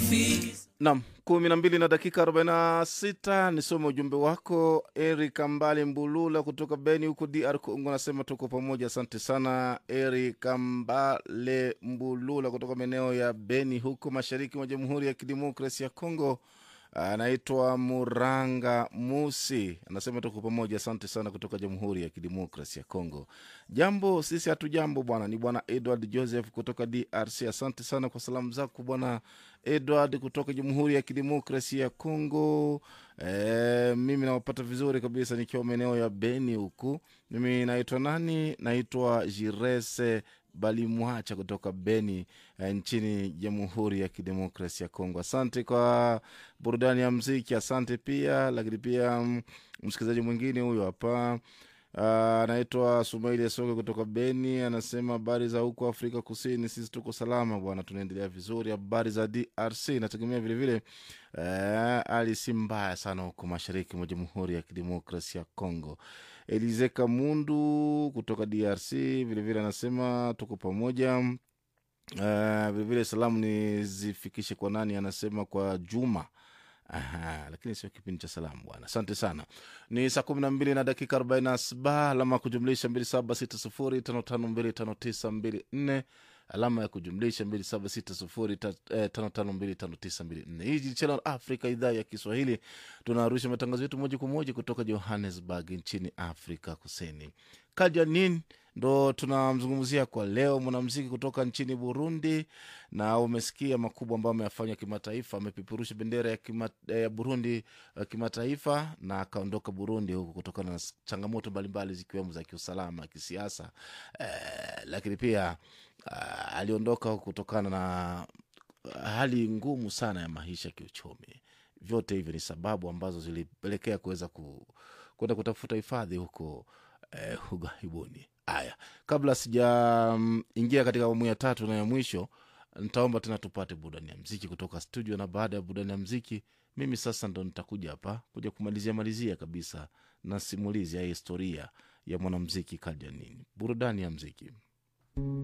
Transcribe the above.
Nam kumi na mbili na dakika arobaini na sita nisome ujumbe wako. Eric Ambale Mbulula kutoka Beni huko DR Congo anasema tuko pamoja. Asante sana Eric Ambale Mbulula kutoka maeneo ya Beni huko mashariki mwa Jamhuri ya Kidemokrasi ya Congo. Anaitwa Muranga Musi anasema tuko pamoja. Asante sana kutoka Jamhuri ya Kidemokrasi ya Congo. Jambo sisi hatu jambo bwana, ni bwana Edward Joseph kutoka DRC. Asante sana kwa salamu zako bwana Edward kutoka Jamhuri ya Kidemokrasia ya Congo. E, mimi nawapata vizuri kabisa nikiwa maeneo ya Beni huku. Mimi naitwa nani? Naitwa Jirese Balimwacha kutoka Beni e, nchini Jamhuri ya Kidemokrasia ya Kongo. Asante kwa burudani ya mziki, asante pia lakini pia mm, msikilizaji mwingine huyo hapa anaitwa Sumaili Asoke kutoka Beni, anasema habari za huko Afrika Kusini, sisi tuko salama bwana, tunaendelea vizuri. Habari za DRC nategemea vilevile hali si mbaya sana huko mashariki mwa Jamhuri ya Kidemokrasia ya Kongo. Elize Kamundu kutoka DRC vilevile anasema tuko pamoja. Uh, vilevile salamu nizifikishe kwa nani? Anasema kwa Juma. Aha, lakini sio kipindi cha salamu bwana. Asante sana. Ni saa kumi na mbili na dakika arobaini na saba alama ya kujumlisha mbili saba sita sufuri tano tano mbili tano tisa mbili nne alama ya kujumlisha mbili saba sita sufuri ta- eh, tano tano mbili tano tisa mbili nne. Hii ni Channel Africa, idhaa ya Kiswahili. Tunarusha matangazo yetu moja kwa moja kutoka Johannesburg nchini Afrika Kusini. Kajanin ndo tunamzungumzia kwa leo, mwanamziki kutoka nchini Burundi, na umesikia makubwa ambayo ameyafanya kimataifa. Amepeperusha bendera ya, kima, ya Burundi uh, kimataifa na akaondoka Burundi huku kutokana na s- changamoto mbalimbali zikiwemo za kiusalama, kisiasa eh, lakini pia uh, aliondoka huku kutokana na hali ngumu sana ya maisha kiuchumi. Vyote hivyo ni sababu ambazo zilipelekea kuweza ku, kwenda kutafuta hifadhi huko eh, ughaibuni. Haya, kabla sijaingia katika awamu ya tatu na ya mwisho, nitaomba tena tupate burudani ya mziki kutoka studio, na baada ya burudani ya mziki, mimi sasa ndo nitakuja hapa kuja kumalizia malizia kabisa na simulizi ya historia ya mwanamziki Kajanini. Burudani ya mziki.